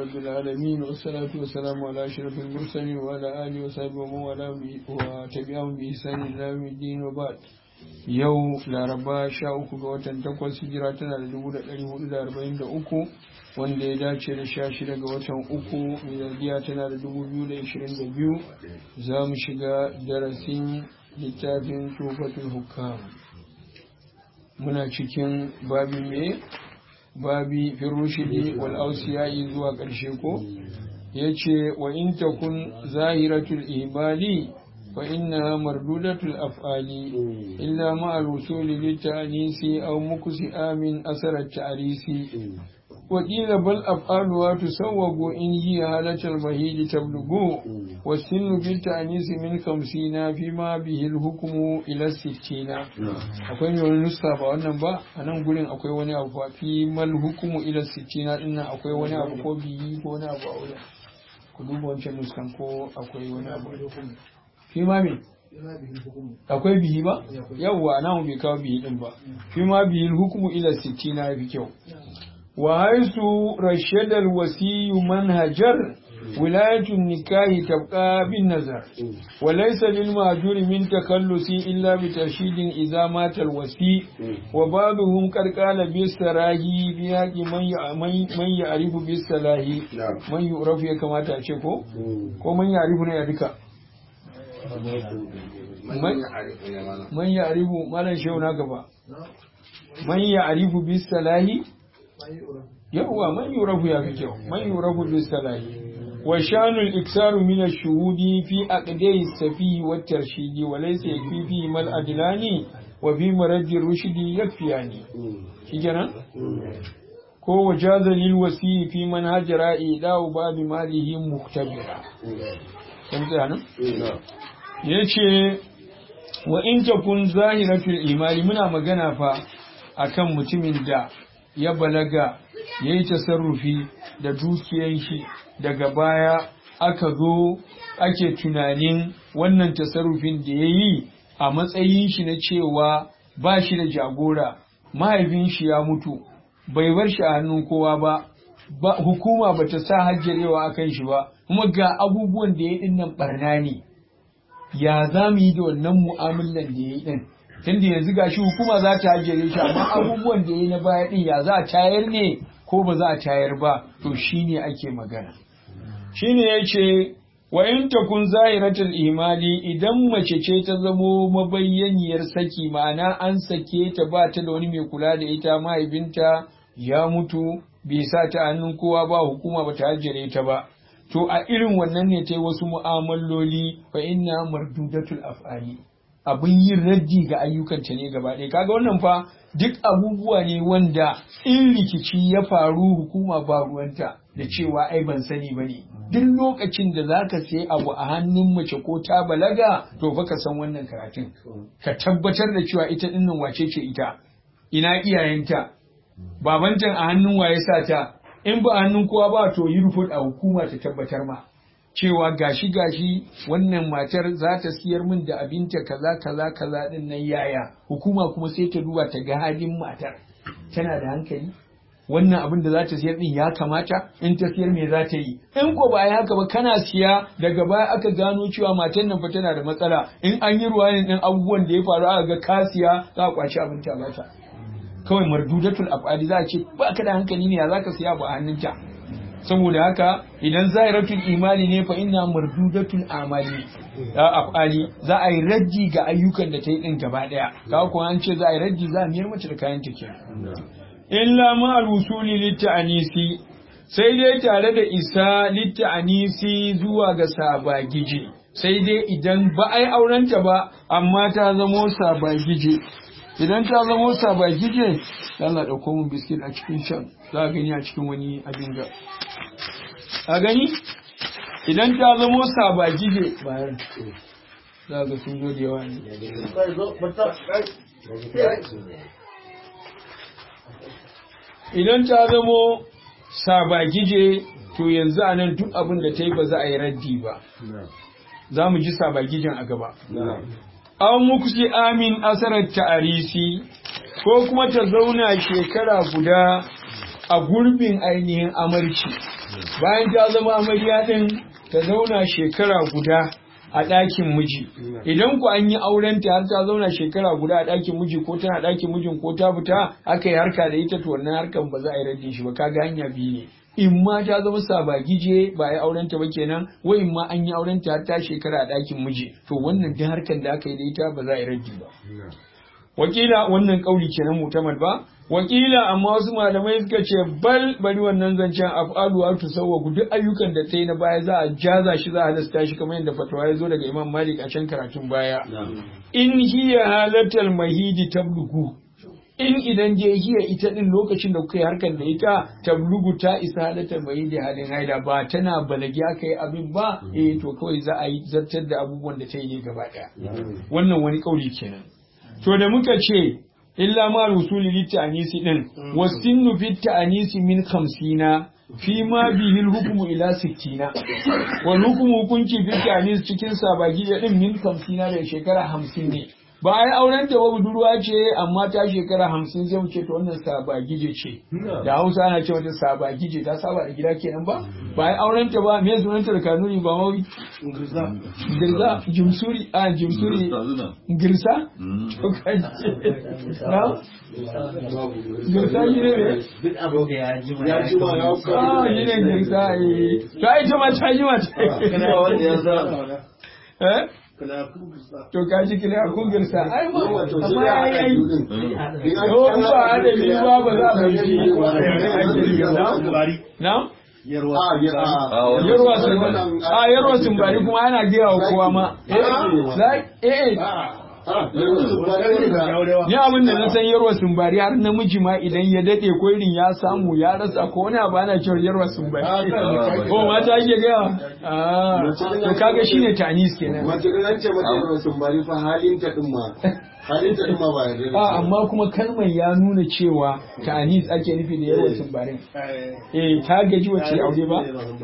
رب العالمين والصلاة والسلام على أشرف المرسلين وعلى آله وصحبه ومن والاه وتبعهم بإحسان إلى يوم الدين وبعد yau laraba sha uku ga watan takwas hijira tana da dubu da ɗari hudu da arba'in da uku wanda ya dace da sha shida ga watan uku miladiya tana da dubu biyu da ishirin da biyu za mu shiga darasin littafin tufatul hukam muna cikin babi me babi firushidi wal ausiyai zuwa ƙarshe ko ya ce wa in takun zahiratul ibali فإنها مردودة الأفعال إلا مع الوصول للتأنيس أو مكسئ من أثر التأريس وقيل بل أفعالها تسوق إن هي هالة المهيد تبلغ والسن بالتأنيس من خمسين فيما به الحكم إلى الستين akwai wani nuska ba wannan ba a nan gurin akwai wani abu ba fi mal hukumu ila sittina dinnan akwai wani abu ko biyi ko wani abu a wurin ku duba wancan nuskan ko akwai wani abu fi ma me akwai bihi ba yawwa na mu bai kawo bihi din ba fi ma bihi hukumu ila sittina fi kyau wa haisu rashadal wasiyu manhajar ولاية النكاح تبقى بالنظر وليس للمهجور من تخلص إلا بترشيد إذا مات الوسي وبعضهم قد قال بالسراح بحق من يعرف بالسلاح من يعرف كما تأشكو ومن يعرف يدك man ya arifu malan shehu na gaba man ya arifu bis salahi yawwa man yurafu ya fi kyau man yurafu bis salahi wa shanul iksaru min ash-shuhudi fi aqdai safi wa tarshidi wa laysa yakfi fi mal adlani wa fi maradi rushdi yakfiyani shikenan ko wajaza lil wasi fi man hajara ida ba bi malihi muktabira kan tsaya nan ya ce wa in takun zahiratul imani muna magana fa akan mutumin da ya balaga ya yi tasarrufi da dukiyan shi daga baya aka zo ake tunanin wannan tasarrufin da ya yi a matsayin shi na cewa ba shi da jagora mahaifin shi ya mutu bai bar shi a hannun kowa ba hukuma ba ta sa hajjarewa a kan shi ba kuma ga abubuwan da ya yi dinnan barna ne ya za mu yi da wannan mu'amalan da ya yi ɗin tunda yanzu ga shi hukuma za ta hajjere shi amma abubuwan da ya yi na baya ɗin ya za a tayar ne ko ba za a tayar ba to shi ne ake magana shi ne ya ce wa in takun zahiratul imali idan mace ce ta zamo mabayyaniyar saki ma'ana an sake ta ba ta da wani mai kula da ita mahaifinta ya mutu bai sa ta hannun kowa ba hukuma ba ta hajjere ta ba to a irin wannan ne ta yi wasu mu'amaloli fa inna mardudatul af'ali abin yin raddi ga ayyukanta ne gaba ɗaya kaga wannan fa duk abubuwa ne wanda in rikici ya faru hukuma ba ruwanta da cewa ai ban sani bane duk lokacin da zaka sai abu a hannun mace ko ta balaga to fa ka san wannan karatun ka tabbatar da cewa ita dinnan wace ce ita ina iyayenta babantan a hannun waye sa ta in ba hannun kowa ba to yi rufut a hukuma ta tabbatar ma cewa gashi gashi wannan matar za ta siyar min da abinta kaza kaza kaza din nan yaya hukuma kuma sai ta duba ta ga halin matar tana da hankali wannan abin da za ta siyar din ya kamata in ta siyar me za ta yi in ko ba haka ba kana siya daga baya aka gano cewa matar nan fa tana da matsala in an yi ruwanin din abubuwan da ya faru aka ga ka siya za a kwaci abin ta bata kawai mardudatul af'ali za a ce ba ka da hankali ne ya za ka siya ba a hannunta saboda haka idan zahiratul imani ne fa inna mardudatul amali da af'ali za a yi raddi ga ayyukan da ta yi din gaba daya ka ko an ce za a yi raddi za a miyar mace da kayan ta kenan illa ma al-wusuli lit-ta'anisi sai dai tare da isa lit-ta'anisi zuwa ga sabagije sai dai idan ba ai aurenta ba amma ta zamo sabagije idan ta zamo sabagije Allah ɗauko mun biskit a cikin can za a gani a cikin wani abin da a gani idan ta zamo sabagije bayan za ga sun zo da yawa ne idan ta zamo sabagije to yanzu a nan duk abin da ta yi ba za a yi raddi ba za mu ji sabagijen a gaba an muku amin asarar ta'arisi ko kuma ta zauna shekara guda a gurbin ainihin amarci bayan ta zama amarya din ta zauna shekara guda a ɗakin miji idan ku an yi auren ta har ta zauna shekara guda a ɗakin miji ko tana ɗakin mijin ko ta fita aka yi harka da ita to wannan harkan ba za a yi raddin shi ba kaga hanya biyu ne in ma ta zama sabagije ba ya auren ta ba kenan wa in ma an yi auren ta har ta shekara a ɗakin miji to wannan duk harkan da aka yi da ita ba za a yi raddi ba wakila wannan kauli kenan mutamad ba wakila amma wasu malamai suka ce bal bari wannan zancen af'alu wa tusawwagu duk ayyukan da ta yi na baya za a jaza shi za a halasta shi kamar yadda fatawa ya zo daga Imam Malik a can karatun baya in hiya halatal mahidi tablugu in idan je hiya ita din lokacin da kuka yi harkar da ita tablugu ta isa halatal mahidi halin haila ba tana balagi aka yi abin ba eh to kawai za a yi zartar da abubuwan da ta yi ne gaba daya wannan wani kauli kenan to da muka ce illa ma rusuli litta'anisi din wasinnu fi ta'anisi min khamsina fi ma bihi hukmu ila sittina wal hukmu hukunci fi ta'anis cikin sabagi din min khamsina da shekara hamsin ne ba ai auren ta ba budurwa ce amma ta shekara hamsin zai wuce ta wannan sabagije ce da hausa ana ce wata sabagije ta saba da gida kenan ba ba ai auren ta ba me sunan ta da kanuni ba mawi girza jimsuri a jimsuri girsa to kaji na girsa shi ne me duk abin da ya ji Ya ji ma ya ah shi ne girsa eh to ai ta ma ta ji ma kana wanda ya sa eh to ka ji kila kun girsa ai ma amma ai ai to in ba da ni ba ba za a yi na yarwa sun a yarwa sun bari kuma ana gaya wa kowa ma eh eh ni abin da na san yarwa sun bari har namiji ma idan ya dade ko irin ya samu ya rasa ko wani abu ana cewa yarwa sun bari ko mata ake gaya ah to kaga shine tanis kenan Mace da nan ce mata yawan sun bari fa halin ta din ma. Halin ta din ma ba yarda da a shi. amma kuma kalmar ya nuna cewa tanis ake nufi da yarwa sun bari eh ta gaji wacce aure ba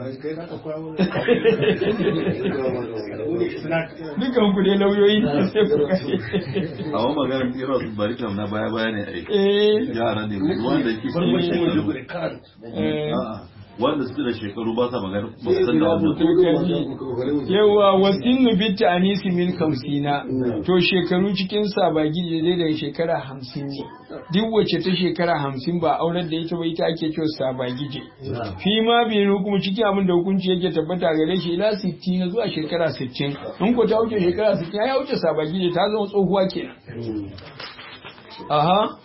dukan ku dai lauyoyi ne sai ku kashe a wani maganar tsira su bari kam na baya baya ne a yi eh yara ne wanda ke eh wanda suke da shekaru ba sa magana ba Sai su san da ya wannan mutu ko ya mutu ko bari mu je. yawa wasinu bitta anisi min kamsina to shekaru cikin sabagi daidai da shekara hamsin ne duk wacce ta shekara hamsin ba auren da ita ba ita ake cewa sabagi je fi ma bi hukumu cikin abin da hukunci yake tabbata gare shi ila 60 zuwa shekara 60 in ko ta wuce shekara 60 ya wuce sabagi je ta zama tsohuwa kenan aha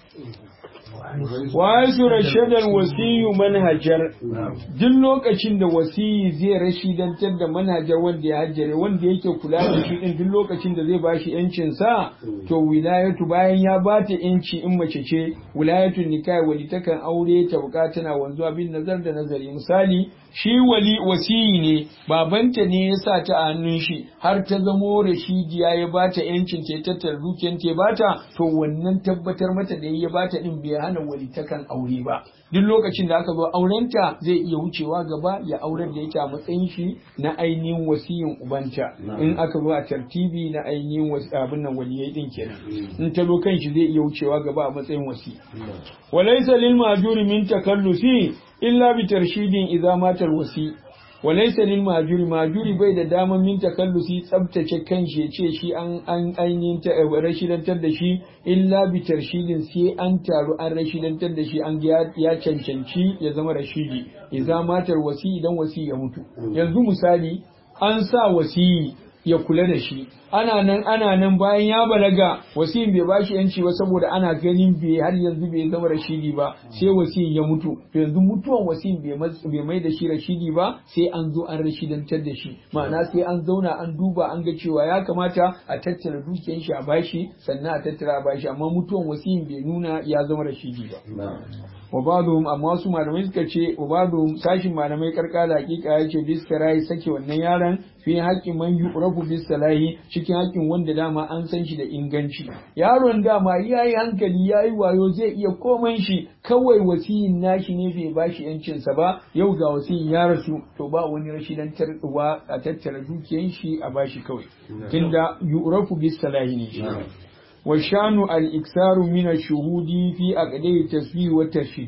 wa su rashadan wasiyu manhajar duk lokacin da wasiyi zai rashidantar da manhajar wanda ya hajjare wanda yake kula da shi din duk lokacin da zai bashi yancin sa to wilayatu bayan ya bata yanci in mace ce wilayatu nikah wali takan aure ta tana wanzuwa bin nazar da nazari misali shi wali wasiyi ne babanta ne ya sa ta a hannun shi har ta zamo rashidiya ya bata yancin ta ya tattara dukiyar ta ya bata to wannan tabbatar mata da ya bata din bai hana walitakan aure ba duk lokacin da aka zo aurenta zai iya wucewa gaba ya aurar da ita a matsayin shi na ainihin wasiyin ubanta in aka zo a tartibi na ainihin wasi- abin nan waliyai din kenan in ta zo kan shi zai iya wucewa gaba a matsayin wasi walaysa lil majuri min takallufi illa bi tarshidin idza mata al wasi walaysa lil majuri majuri bai da daman min takallufi tsabtace kanshi ya ce shi an an ainihin ta rashidantar da shi illa bi tarshidin sai an taru an rashidantar da shi an ga ya cancanci ya zama rashidi idza mata al wasi idan wasi ya mutu yanzu misali an sa wasi ya kula da shi ana nan ana nan bayan ya balaga wasiyin bai bashi yanci ba saboda ana ganin bai har yanzu bai zama rashidi ba sai wasiyin ya mutu to yanzu mutuwan wasiyin bai mas- bai mai da shi rashidi ba sai an zo an rashidantar da shi ma'ana sai an zauna an duba an ga cewa ya kamata a tattara dukiyar shi a bashi sannan a tattara a bashi amma mutuwan wasiyin bai nuna ya zama rashidi ba wa ba'dhum amma wasu malamai suka ce wa ba'dhum sashin malamai karkala hakika ya ce bis sarai sake wannan yaron fi haƙƙin man yu'rafu bis salahi cikin haƙƙin wanda dama an san shi da inganci yaron dama yayi hankali yayi wayo zai iya komai shi kawai wasiyin nashi ne bai bashi yancin sa ba yau ga wasiyin ya rasu to ba wani rashidan tarwa a tattara dukiyan shi a bashi kawai tunda yu'rafu bis salahi ne shi وشان الإكثار من الشهود في أقدي التسبيح والترشيد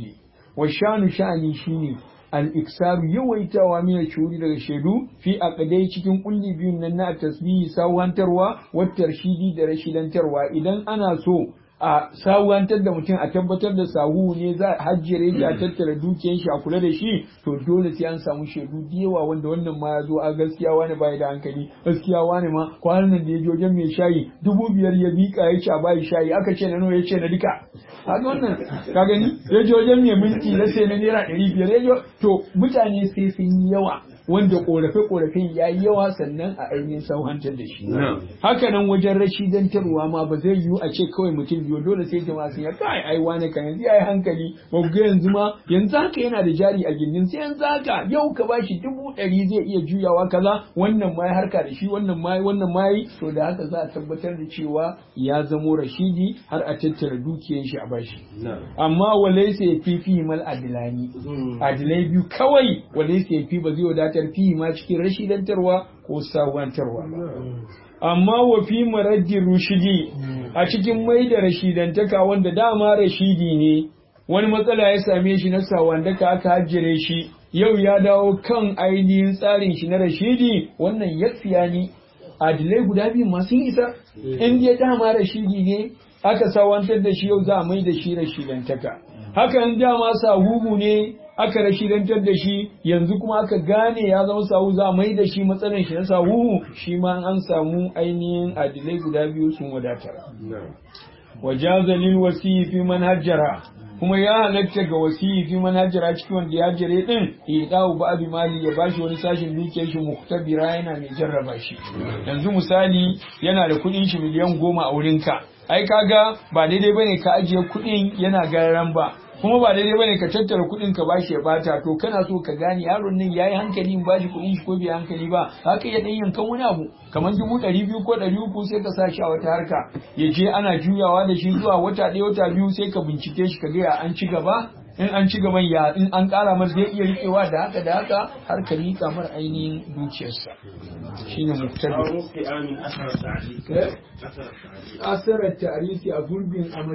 wa shanu sha'ani shine al-iksaru yawaitawa min shuri daga shaidu fi aqdai cikin kulli biyun nan na tasbihi sawantarwa wa tarshidi da rashidantarwa idan ana so a sawantar da mutum a tabbatar da sahu ne za a hajjire shi a tattara dukiyar shi a kula da shi to dole sai an samu shaidu da yawa wanda wannan ma ya zo a gaskiya wani bai da hankali gaskiya wani ma kwanan da ya je wajen mai shayi dubu biyar ya bika ya ce a bayi shayi aka ce na nawa ya ce na duka haka wannan ka gani ya je wajen mai minti na sai na naira ɗari biyar ya je to mutane sai sun yi yawa wanda korafe-korafen ya yi yawa sannan a ainihin sauhantar da shi. Haka nan wajen rashidantarwa ma ba zai yiwu a ce kawai mutum biyu dole sai jama'a sun ya kai ai wane kan yanzu ya yi hankali ba ga yanzu ma yanzu haka yana da jari a gindin sai yanzu haka yau ka bashi dubu ɗari zai iya juyawa kaza wannan ma ya harka da shi wannan ma wannan ma yi to da haka za a tabbatar da cewa ya zamo rashidi har a tattara dukiyar shi a bashi. Amma walaisa ya fi fi mal adilani. Adilai biyu kawai walaisa ya fi ba zai wadatar fi ma cikin rashidantarwa ko sawantarwa ba. Amma wa fi maraddi rushidi a cikin mai da rashidantaka wanda dama rashidi ne wani matsala ya same shi na sawandaka aka hajjire shi yau ya dawo kan ainihin tsarin shi na rashidi wannan yaksiya ni adilai guda biyu masu isa in ya dama rashidi ne aka sawantar da shi yau za a mai da shi rashidantaka hakan dama sahuhu ne aka rashidantar da shi yanzu kuma aka gane ya zama sahu za a mai da shi matsalar shi na sahuhu shi ma an samu ainihin adilai guda biyu sun wadatar wajaza lil wasiyi fi manhajara kuma ya halatta ga wasiyi fi manhajara cikin wanda ya jire din idawu ba abi mali ya bashi wani sashin dukiyar shi muhtabira yana mai jarraba shi yanzu misali yana da kuɗin shi miliyan goma a wurinka ai kaga ba daidai bane ka ajiye kuɗin yana gararan ba kuma ba daidai bane ka tattara kuɗin ka bashi ya bata to kana so ka gane yaron nan yayi hankali in bashi kuɗin shi ko bai hankali ba haka ya dan yankan wani abu kamar dubu ɗari biyu ko ɗari uku sai ka sa shi a wata harka ya je ana juyawa da shi zuwa wata ɗaya wata biyu sai ka bincike shi ka ga ya an ci gaba in an ci gaban ya in an ƙara masa zai iya riƙewa da haka da haka har ka riƙa mar ainihin dukiyarsa shine muktabi asarar ta'arifi a gurbin